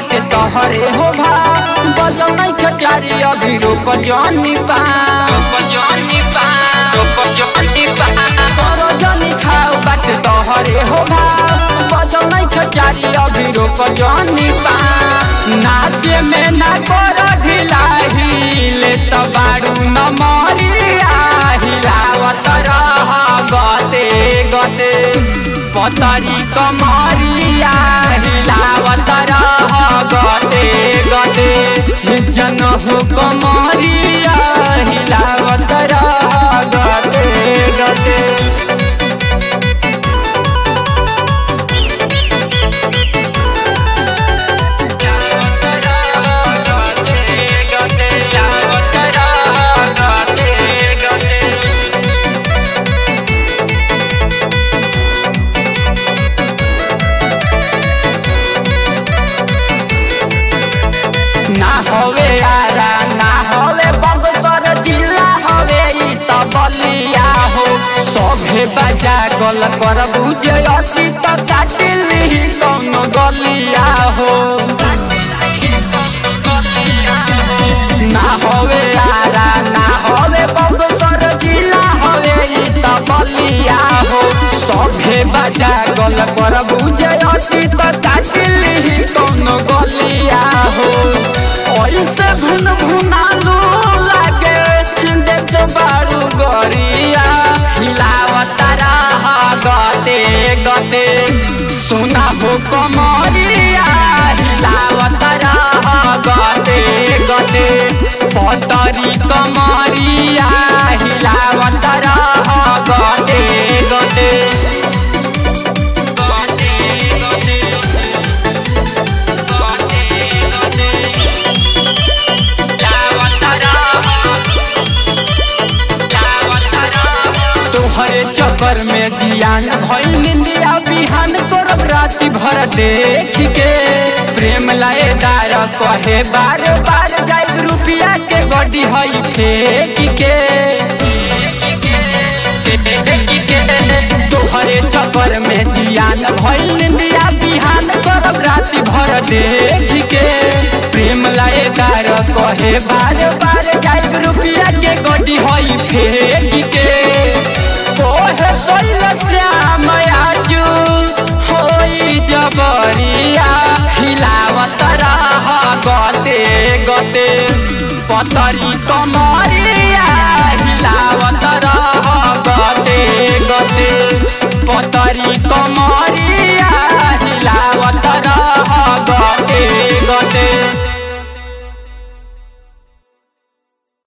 बाटे तोहरे हो भा बजौ नहीं खचारी अभी रोक जानी पा रोक जानी पा रोक जानी पा तोरो जानी खाओ बाटे तोहरे हो भा बजौ नहीं खचारी अभी रोक जानी पा नाचे में ना कर ढिलाही तो बारू न मरिया हिलावत रह गते गते पतरी कमरिया हिलावत रह गते गते जन हो कमरिया हिलावत रह गते गते ना हवे आरा ना हवे बगसर जिला हवे ई त बलिया हो सभे बजा गल कर बुझे अति त काटिली कौन गलिया हो ना हवे आरा ना हवे बगसर जिला हवे ई त बलिया हो सभे बजा गल कर बुझे अति त काटिली कौन गलिया हो ऐसे भुन भुनालू लागे देख बारू गरिया हिलावत रह गते गते सुना हो कमरिया हिलावत रह गते गते पतरी कमरिया हिलावत रह गते गते गते गते गते गते तोहरे चक्कर में जियान भइल निंदिया बिहान तोर राति भर देख के प्रेम लाए दार कहे बार बार जाए रुपया के गड्डी हई फेंक के तोहरे चक्कर में जियान भइल निंदिया बिहान तोर राति भर देख के प्रेम लाए दार कहे बार बार जाए रुपया के गड्डी हई फेंक के कोहे सोइल श्याम आजू होई जबरिया हिलावत रह गते गते पतरी कमरिया हिलावत रह गते गते पतरी कमर